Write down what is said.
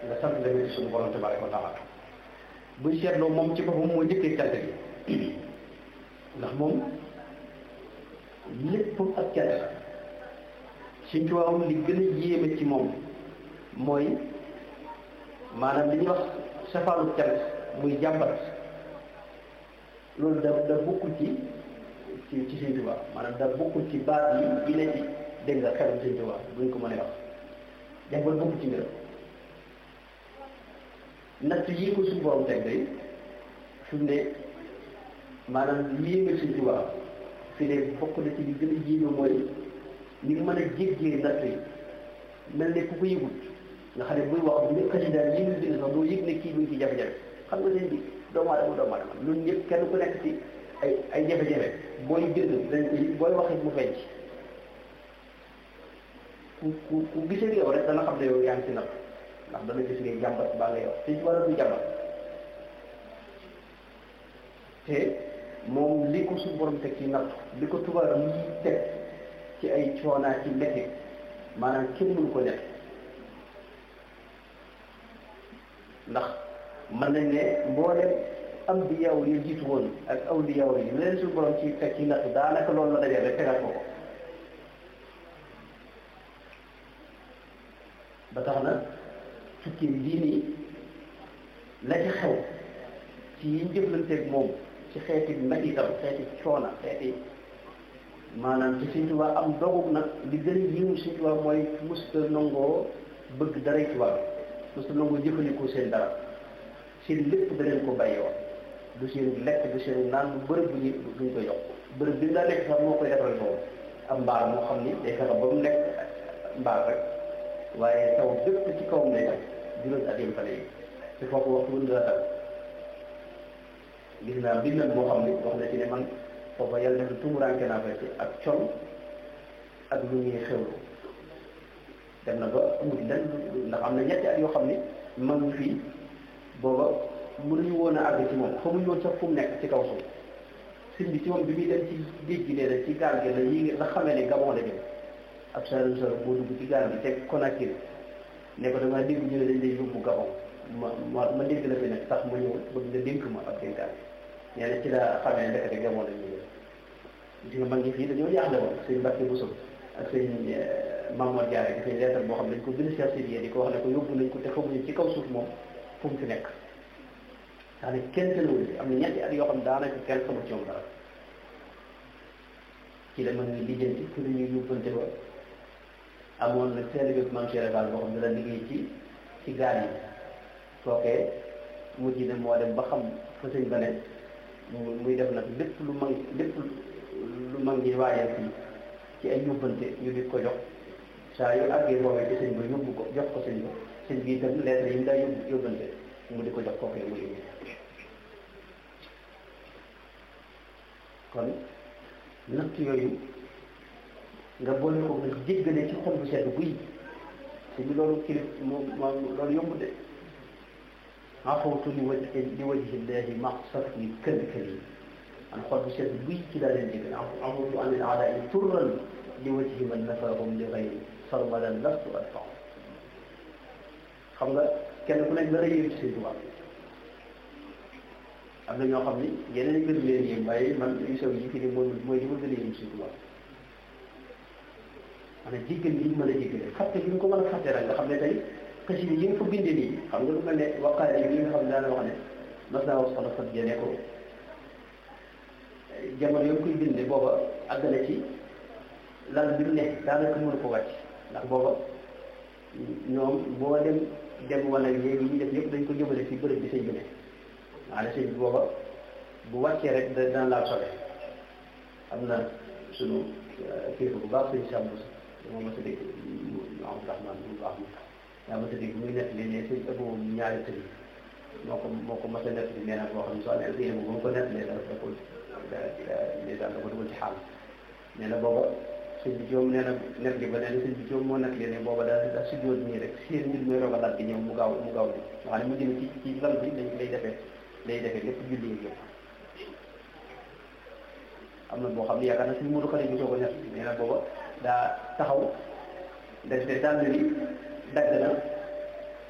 nga sant leen suñu borom tabaraka wa taala buñ seetloo moom ci boppam moo njëkkee cant gi ndax moom lépp ak cant la suñ ci waawam li gën a yéeme ci moom mooy maanaam li ñuy wax safaanu cant muy jàmbat loolu da da bokkul ci ci ci Sëñ Tuubaa maanaam da bokkul ci baat yi yi ne ci dégg nga xelum Sëñ Tuubaa buñ ko mënee wax jàmbat bokkul ci mbiram natt yii ko suñu borom teg day fi mu ne maanaam yéeme Sëñ Tuubaa fi ne bokk na ci li gën a yéeme mooy ni mën a jéggee natt yi mel ne ku ko yëgut nga xam ne buy wax bu ñu xasida yi ñu bind sax doo yëg ne kii buñ ci jafe-jafe xam nga seen bi doomu aadama doomu aadama ñun ñëpp kenn ku nekk ci ay ay jafe-jafe booy bind dañ booy wax it mu feeñ ci ku ku ku gisee yow rek dana xam ne yow yaa ngi ci natt ndax dana gis ngay jàmbat baa ngay wax te ci wàllu du jàmbat te moom li ko suñu borom teg ci natt li ko tubaaram yi teg ci ay coonaa ci métti maanaam kenn mënu ko nekk ndax mën nañ ne mboolem ambiyaw yi jiitu woon ak awliyaw yi leen suñu borom ci teg ci natt daanaka loolu la dajee rek tegal ko ko ba tax na tukki lii nii la ci xew ci yi ñu jëflanteeg moom ci xeeti métitam xeeti coona xeeti maanaam ci Sëñ Tuubaa am dogub nag li gën a yiw Sëñ Tuubaa mooy musta nangoo bëgg daray tubaab musta nangoo jëfandikoo seen dara seen lépp da leen ko bàyyi woon du seen lekk du seen naan bu bërëb bu ñu bu ñu ko jox bërëb bi daa nekk sax moo koy defal boobu am mbaar moo xam ni day fexe ba mu nekk mbaar rek waaye taw bépp ci kawam lay taw juróomi at yëm fale yi te foofu waxtu wën dana taw gis naa mbindal moo xam ni wax na ci ne man foofa yàlla def tumuraanke naa fa ci ak col ak lu ñuy xewlu dem na ba amul lenn ndax am na ñetti at yoo xam ni mag ngi fii booba mënuñu woon a àgg ci moom xamuñu woon sax fu mu nekk ci kaw suuf sëñ bi ci moom bi muy dem ci géej gi nee na ci gaal gi la yi la xamee ne Gabon la jëm ab saalum sor boo dugg ci gaal gi teg Conakry ne ko damaa dégg ñu ne dañ lay yóbbu Gabon ma ma ma dégg la fi nag tax ma ñëw bëgg nga dénk ma ab dénkaan nee na ci la xamee ne ndekete Gabon la ñuy gis nga mag ñi fii dañoo jaaxle woon sëñ Mbacke Bousso ak sëñ Mamadou Diarra dafay leetal boo xam ne dañ ko bind Cheikh Sidiye di ko wax ne ko yóbbu nañ ko te xamuñu ci kaw suuf moom fu mu fi nekk daanaka kenn tënawul am na ñetti at yoo xam ne daanaka kenn xamul ci moom dara ci la mën nga lijjanti fu ñuy yóbbante ba amoon nag seen bi maam Cheikh Fall boo xam ne dana liggéey ci ci gaal yi kookee mujj na moo dem ba xam fa sëñ ba ne muy def nag lépp lu mag lépp lu mag ñi waajal fii ci ay yóbbante ñu di ko jox saa yu àggee boobee ci sëñ ba yóbbu ko jox ko sëñ ba sëñ bi itam lettre yi mu daa yóbbu yóbbante mu di ko jox kookee mu yóbbu kon natt yooyu nga boole ko nga jéggale ci xol bu sedd buy te bi loolu kilif moom moom loolu yomb de afawtu li waj li wajhi llahi ma safi kër kër yi man xol bu sedd buy ci laa leen jégal afawtu an il aadai turran li wajhi man nafahum li gayri sarmadan lastu adfa xam nga kenn ku nekk la rëy ci seen tubaab am na ñoo xam ni yeneen mbir leen yéem waaye man yu sew yi fi ne mooy mooy li ma gën a yéem seen tubaab maanaam jéggal yi ñu mën a jéggale fàtte gi ñu ko mën a fàtte rek nga xam ne tey xasida yi nga fa bindee nii xam nga lu mel ne waqaare yi nga xam ne daana wax ne mas naa wax soxna Fat Jane ko jamono yoo koy bindee booba àgg na ci lal bi mu ne daanaka mënu ko wàcc ndax booba ñoom boo dem dem wala léegi ñu def yëpp dañ ko jëmale fi bërëb bi sëñ bi ne maanaam sëñ bi booba bu wàccee rek da daan laal sobe am na sunu kilifa bu baax sëñ Sàmbu moom ma sa dégg Abdourahman bu baax ma yaa ma sa dégg muy nettali ne sëñ ëpp moom ñaari tëli moo ko moo ko mas a nettali nee na boo xam ne soo amee yéen bu ma ko nettalee dara da ko ndeysaan da ko dugal ci xaal nee na booba sëñ bi joom nee na nettali ba nee na sëñ bi joom moo nettali ne booba daal daal si jóot nii rek seen mbir mooy roga daal di ñëw mu gaaw mu gaaw di nga xam ne mu jëm ci ci lal bi dañ lay defee lay defee lépp julli yi yëpp am na boo xam ne yaakaar na suñu mënu xale bi soo ko nettali nee na booba daa taxaw def te dàll bi dagg na